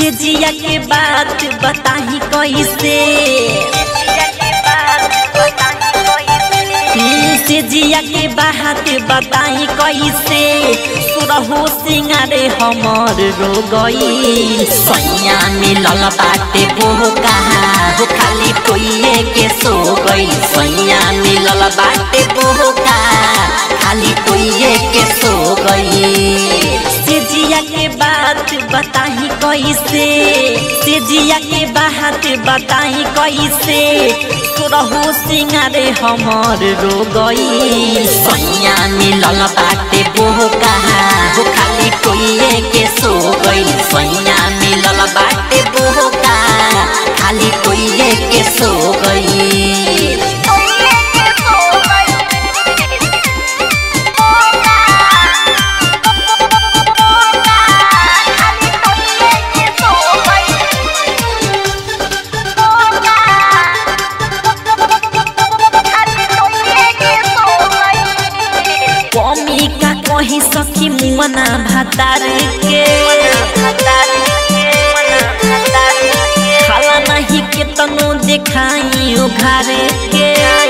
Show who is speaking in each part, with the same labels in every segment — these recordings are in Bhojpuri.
Speaker 1: से जिया के बात बताही कैसे से जिया के बात बताई कैसे सुरहु सिंगारे हमर रो गई सैया मिलल बाटे वो कहा हो खाली कोइए के सो गई सैया मिलल बाटे वो कहा खाली कोइए के सो गई से जिया के बात बताही कैसे से जिया के बात बताही कैसे सुरहु सिंगारे हमर रो गई सैया मिलल बाटे वो कहा हो खाली कोइए के सो गई सैया मिलल बाटे वो कहा खाली कोइए के सो गई कमी का कही सखी मुमना भातार के खाला नहीं के तनो देखाई उघार के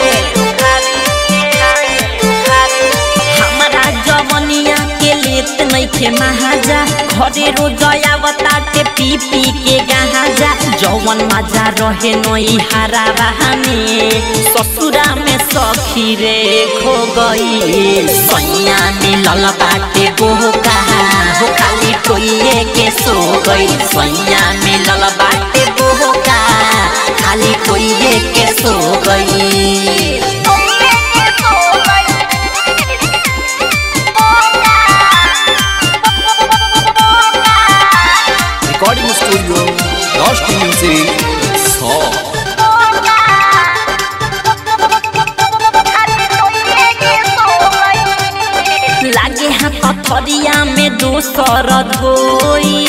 Speaker 1: हमारा जवनिया के लेत नहीं खे महाजा घरे रोजया बताते पी पी के गाजा जवन मजा रहे नई हारा बहाने ससुरा में सखी रे खो गई सैया मिलल बाटे वो कहा हो खाली टोइए के सो गई सैया मिलल बाटे वो कहा खाली टोइए के सो गई
Speaker 2: Recording Studio, Lost Music, Saw.
Speaker 1: लागे हाथ थरिया में दोसर धोई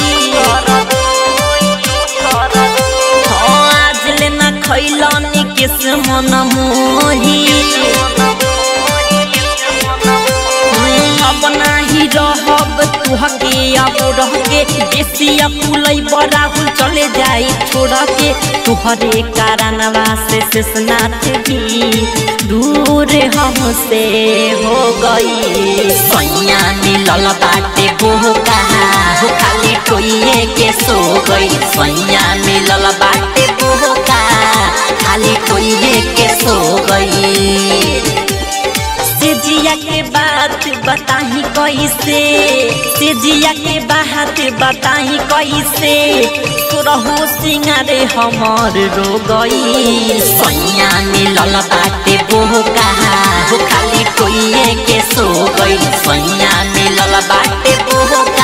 Speaker 1: हाँ, आज ले ना खैलनी किस मन मोही अब नाही रहब तुहके अब रह के बेसी अपुलई बराहुल चले जाई छोड़ के तुहरे कारणवा से शेषनाथ भी दूर हमसे हो गई सैया मिलल बाटे वो कहा हो खाली टोइए के सो गई सैया मिलल बाटे वो कहा खाली टोइए के सो गई से जिया के बात बताही कैसे से जिया के बात बताही कैसे सुरहु सिंगारे हमर रो गई सैया मिलल बाटे वो कहा हो खाली टोइए के सो गई सैया मिलल बाटे वो